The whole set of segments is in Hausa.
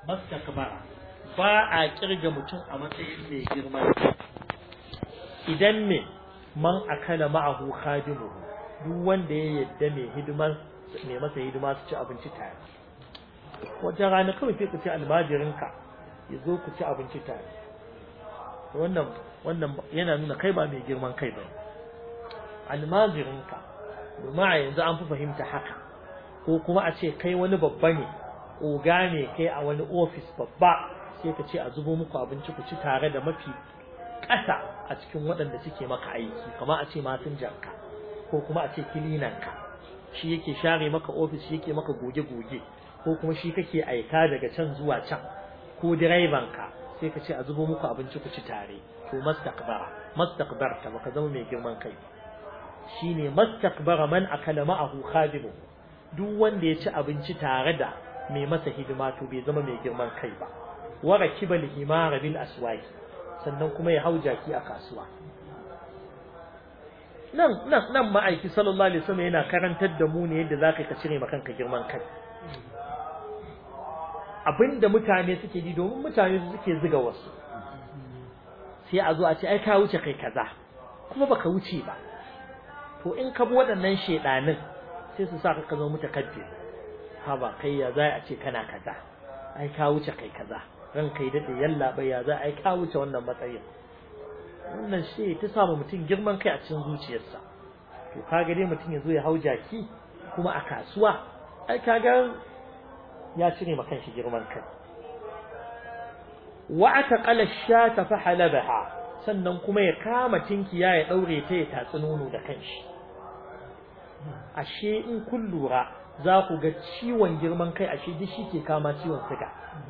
mastakbara ba a kirga mutum a matsayin mai girma idan me man akala ma'ahu khadimuhu duk wanda ya yadda mai hidimar mai masa hidima su ci abinci tare wata rana kawai sai ku ci almajirinka ya zo ku ci abinci tare wannan wannan yana nuna kai ba mai girman kai ba almajirinka domin a yanzu an fi fahimta haka ko kuma a ce kai wani babba ne oga ne kai a wani ofis babba sai ka ce a zubo muku abinci ku ci tare da mafi ƙasa a cikin waɗanda suke maka aiki kama a ce masinjanka ko kuma a ce kilinanka shi yake share maka ofis shi yake maka goge-goge ko kuma shi kake aika daga can zuwa can ko direbanka sai ka ce a zubo muku abinci ku ci tare to mastakbara mastakbarta baka zama mai girman kai shine mastakbara man akala ma'ahu khadimu duk wanda ya ci abinci tare da mai masa hidima to bai zama mai girman kai ba wa rakibal himara bil aswaqi sannan kuma ya hau jaki a kasuwa nan nan nan ma'aiki sallallahu alaihi wasallam yana karantar da mu ne yadda zaka ka cire maka kanka girman kai abinda mutane suke ji domin mutane su suke ziga wasu sai a zo a ce ai ka wuce kai kaza kuma baka wuce ba to in ka bi waɗannan shedanin sai su sa ka zama mutakabbir ha ba kai ya za a ce kana kaza ai ka wuce kai kaza ran kai dade yalla bai ya za ai ka wuce wannan matsayin wannan shi ta sa mutum girman kai a cikin zuciyarsa to kaga dai mutum ya zo ya hau jaki kuma a kasuwa ai kaga ya cire ma kanshi girman kai wa ataqala shata fa halabaha sannan kuma ya kama tinkiya ya daure ta ya tatsi nono da kanshi ashe in kun lura za ku ga ciwon girman kai ashe duk shi ke kama ciwon siga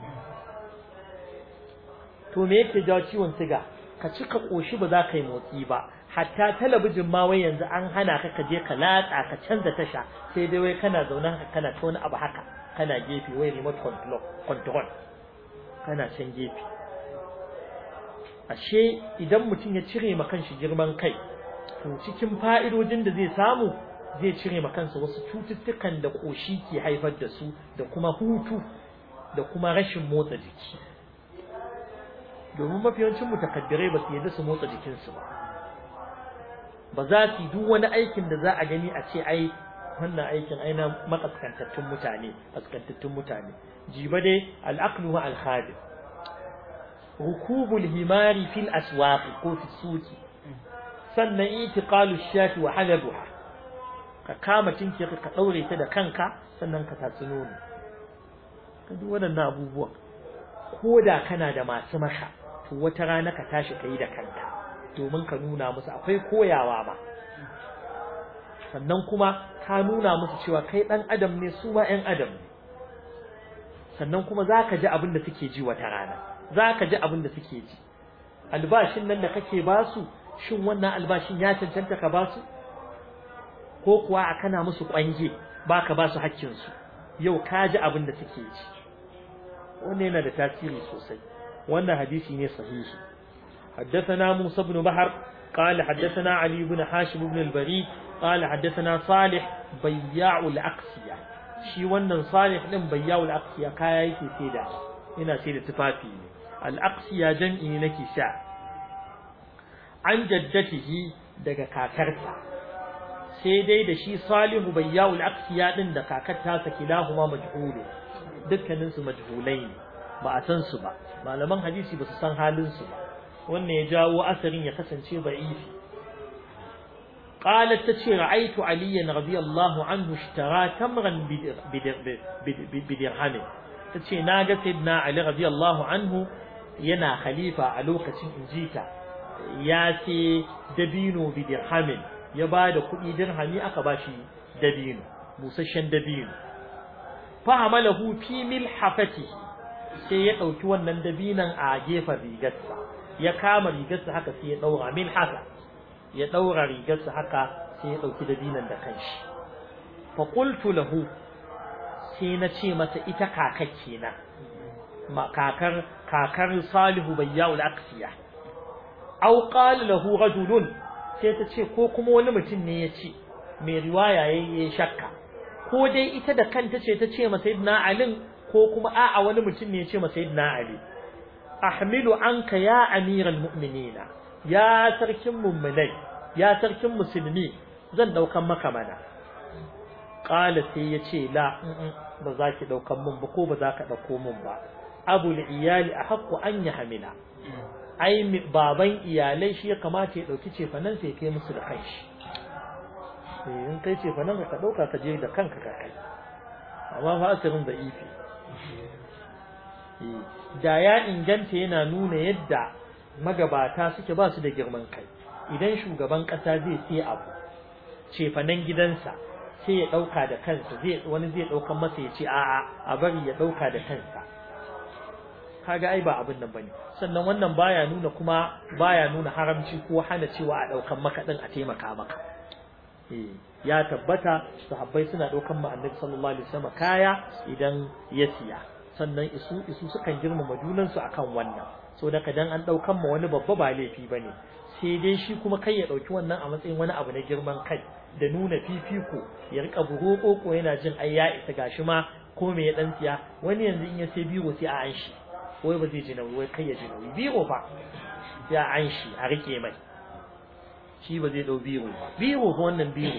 to me yake jawo ciwon siga ka ci ka koshi ba za ka yi motsi ba hatta talabijin ma wai yanzu an hana ka ka je ka latsa ka canza tasha sai dai wai kana zaune haka kana ta wani abu haka kana gefe wai remote control control kana can gefe ashe idan mutum ya cire ma kanshi girman kai to cikin fa'idojin da zai samu zai cire ma kansa wasu cututtukan da koshi ke haifar da su da kuma hutu da kuma rashin motsa jiki domin mafiyancin mutakaddirai ba su yadda su motsa jikinsu ba ba za su yi duk wani aikin da za a gani a ce ai wannan aikin ai na makaskantattun mutane kaskantattun mutane jiba dai al'aqlu ma al-khadim rukubul himari fil aswaq ko fi suki sannan itiqalu shati wa halabuha ka kama tinki ka daure ta da kanka sannan ka tatsi nono ka duk waɗannan abubuwan ko da kana da masu maka to wata rana ka tashi ka yi da kanka domin ka nuna musu akwai koyawa ma sannan kuma ka nuna musu cewa kai ɗan adam ne su ma ‘yan adam ne sannan kuma za ka ji abin da suke ji wata rana za ka ji abin da suke ji albashin nan da kake ba su shin wannan albashin ya cancanta ka ba su ko kuwa a kana musu ƙwange ba ka ba su haƙƙinsu yau ka ji abin da suke ji wannan yana da tasiri sosai wannan hadisi ne sahihi حدثنا موسى بن بحر قال حدثنا علي بن حاشم بن البريد قال حدثنا صالح بياع الأقسية شي wannan صالح din بياع الأقسية kaya yake saida ina saida tufafi ne al-aqsiya jam'i ne nake sha an jaddatihi daga kakarsa sai dai da shi salihu bayyau al-aqsiya din da kakar ta saki lahuma majhulu dukkanin su majhulai ne ba a san su ba malaman hadisi ba su san halin su ba wannan ya jawo asarin ya kasance da'ifi qalat tace ra'aytu aliyan radiyallahu anhu ishtara tamran bidirham tace naga sayyidina ali radiyallahu anhu yana khalifa a lokacin injita ya ce dabino bidirham ya bada kuɗi dirhami aka bashi dabino busasshen dabino fa hamalahu fi milhafatihi sai ya ɗauki wannan dabinan a gefen rigarsa ya kama rigarsa haka sai ya daura min haka ya daura rigarsa haka sai ya dauki dabinan da kanshi fa qultu lahu sai na ce masa ita kakar kenan ma kakar kakar salihu bayyaul aqsiya aw qala lahu rajulun sai ta ce ko kuma wani mutum ne ya ce mai riwaya yayi shakka ko dai ita da kanta ce ta ce masa sayyidina alin ko ko kuma a'a wani mutum ne ya ce ma sayyidina ali ahmilu anka ya amiral mu'minina ya sarkin mu'minai ya sarkin musulmi zan daukan maka mana qala sai ya ce la ba za ki daukan mun ba ko ba za ka dauko mun ba abul iyali ahqqu an yahmila ai baban iyalai shi ya kamata ya dauki cefanan sai kai musu da kanshi in kai cefanan ka dauka ka je da kanka ka kai amma fa asirin da ifi da ya inganta yana nuna yadda magabata suke ba su da girman kai idan shugaban kasa zai sai abu cefanen gidansa sai ya dauka da kansa zai wani zai daukan masa ya ce a'a a bari ya dauka da kansa kaga ai ba abin nan bane sannan wannan baya nuna kuma baya nuna haramci ko hana cewa a daukan maka din a taimaka maka eh ya tabbata sahabbai suna daukan ma annabi sallallahu alaihi wasallam kaya idan ya siya sannan isu isu sukan girmama junan su akan wannan so da kadan an daukan ma wani babba ba laifi bane sai dai shi kuma kai ya dauki wannan a matsayin wani abu na girman kai da nuna fifiko ya rika bugo koko yana jin ai ya isa gashi ma ko me ya dan siya wani yanzu in ya sai biro sai a an shi wai ba zai ji nauyi wai kai ya ji nauyi biro fa ya an shi a rike mai shi ba zai dau biro ba biro fa wannan biro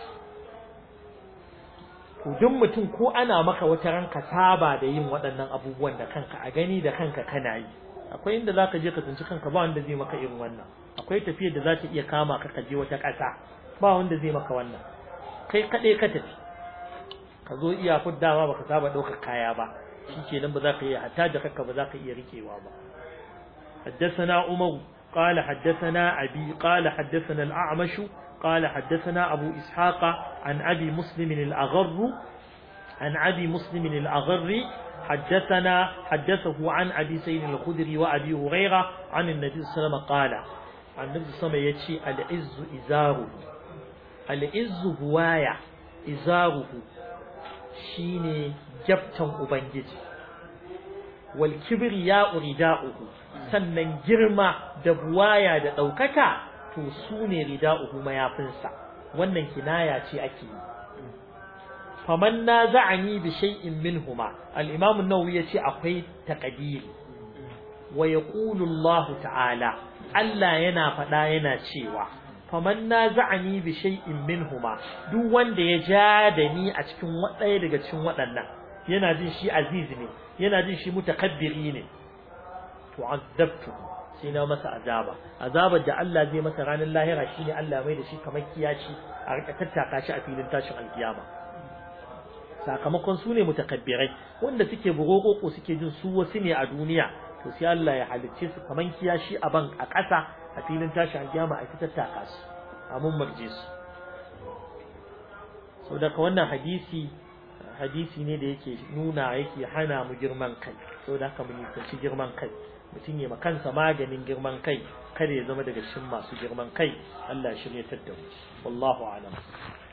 to duk mutum ko ana maka wata ranka saba da yin waɗannan abubuwan da kanka a gani da kanka kana yi akwai inda zaka je ka tsinci kanka ba wanda zai maka irin wannan akwai tafiyar da za ta iya kama ka ka je wata ƙasa ba wanda zai maka wannan kai kaɗai ka tafi ka zo iya fuddawa baka saba ɗaukar kaya ba shikenan ba za ka iya hatta da kanka ba za ka iya rikewa ba حدثنا عمر قال حدثنا أبي قال حدثنا الأعمش قال حدثنا أبو إسحاق عن أبي مسلم الأغر عن أبي مسلم الأغر حدثنا حدثه عن أبي سيد الخدري وأبي هريرة عن النبي صلى الله عليه وسلم قال عن النبي صلى الله عليه وسلم يتشي العز إزاره العز هواية إزاره شيني جبتم أبنجي والكبرياء رداؤه sannan girma da buwaya da ɗaukaka to su ne rida'uhu mayafinsa wannan kinaya ce ake yi faman na za'ani bi shay'in minhuma al-imam an-nawawi yace akwai taqdiri wa yaqulu Allah ta'ala Allah yana faɗa yana cewa faman na za'ani bi shay'in minhuma duk wanda ya ja da ni a cikin ɗaya daga cikin waɗannan yana jin shi aziz ne yana jin shi mutakabbiri ne tu'azzabtu sai na masa azaba azabar da Allah zai masa ranar lahira shine Allah mai da shi kamar kiyaci a rika tattaka shi a filin tashin alkiyama sakamakon su ne mutakabbirai wanda suke burokoko suke jin su wasu ne a duniya to sai Allah ya halicce su kamar kiyashi a ban a ƙasa a filin tashin alkiyama a tattaka su a mun marje su so daga wannan hadisi hadisi ne da yake nuna yake hana mu girman kai saboda haka mu nisanci girman kai mutum ya kansa maganin girman kai kada ya zama daga cikin masu girman kai Allah shirye ta da mu wallahu a'lam